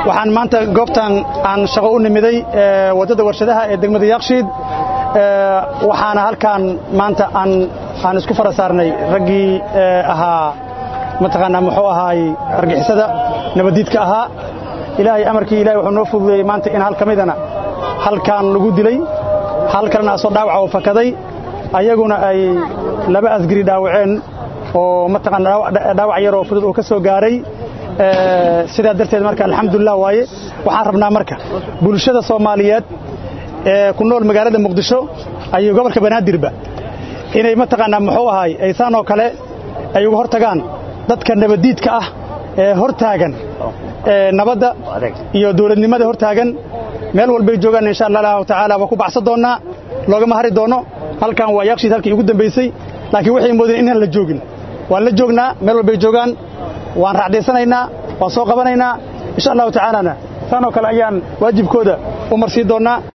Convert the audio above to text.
waxaan maanta goobtan aan shaqo u nimiday waddada warshadaha ee degmada yaaqshiid waxaana halkaan maanta aan aan isku fara saarnay raggii ahaa mataqaanaa muxuu ahaay argixisada nabadiidka ahaa ilaahay amarkii ilahay wuxuu noo fududeeyey maanta in hal ka midana halkaan lagu dilay hal kalena asoo dhaawaca oo fakaday ayaguna ay laba asgari dhaawaceen oo mataqaana dhaawac yaroo fudud oo ka soo gaaray sidaa darteed marka alxamdulilah waaye waxaan rabnaa marka bulshada soomaaliyeed ee ku nool magaalada muqdisho ayuu gobolka banaadirba inay mataqaanaa muxuu ahaay aysaan oo kale ay uga hor tagaan dadka nabaddiidka ah ee hor taagan nabadda iyo dawladnimada hor taagan meel walbay joogaan insha allahu tacaala waa ku baxsan doonnaa loogama hari doono halkan waa yaaqshiid halkii ugu dambaysay laakiin waxay moodeen inaan la joogin waan la joognaa meel walbay joogaan waan raacdaysanaynaa waan soo qabanaynaa insha allahu tacaalana saanoo kale ayaan waajibkooda u marsii doonnaa